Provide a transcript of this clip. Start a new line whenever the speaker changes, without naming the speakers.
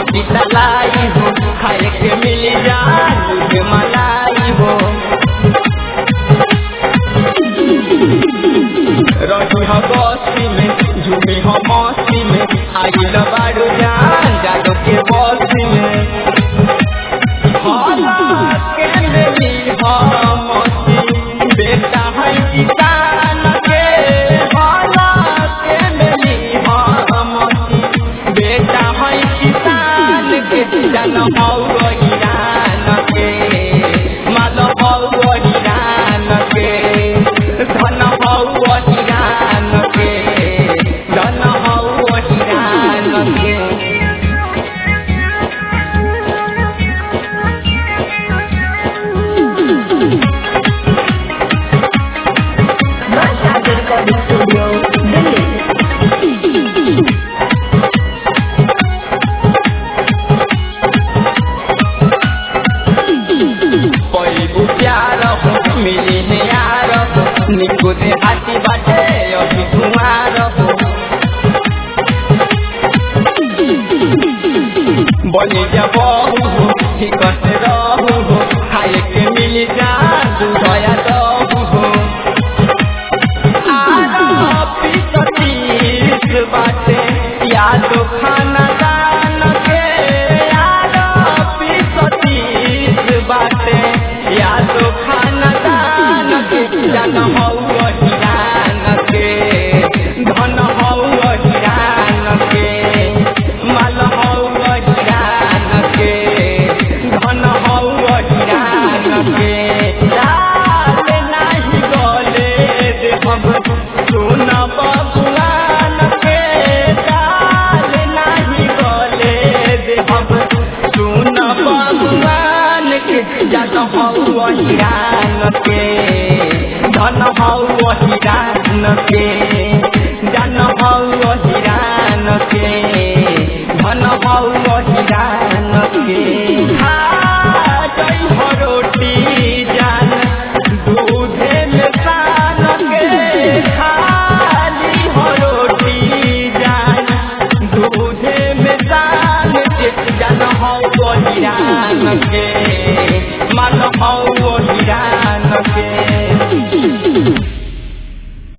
मोटी तलाई हो खाए के मिल जान दूध मलाई हो रही हो बस्ती में झूमी हो मस्ती में आगिल बारू जान जादो के बस्ती में हाला के मेरी हो मस्ती बेटा है किसान के हाला के मेरी हो मस्ती बेटा है किसान के जन हो ईरान के माल हो ईरान के धन हो ईरान के धन हो ईरान के
Masha Recording Studio, Delhi.
पैबु प्यार हो मिली नियार हो निको दे हाथी बाटे अभी कुमार हो बनी जा बहु हो ठीक से रहू हो खाए के मिली जा दुधया दहू हो आरो पिसतीस बाटे याद खाना दान के आरो पिसतीस बाटे याद खाना दान के जन हौ हिरान के धन हौ हिरान के माल हौ हिरान के धन हौ हिरान के लाल नाही गले देहब सुन बबुआन के लाल नाही गले देहब सुन बबुआन के जन हौ हिरान के धन हौ हिरान के जन हौ हिरान के धन हौ हिरान के खा जई हो रोटी जान दूधे में सान के खाली हो रोटी जान दूधे में सान के जन हो हिरान के मन हो हिरान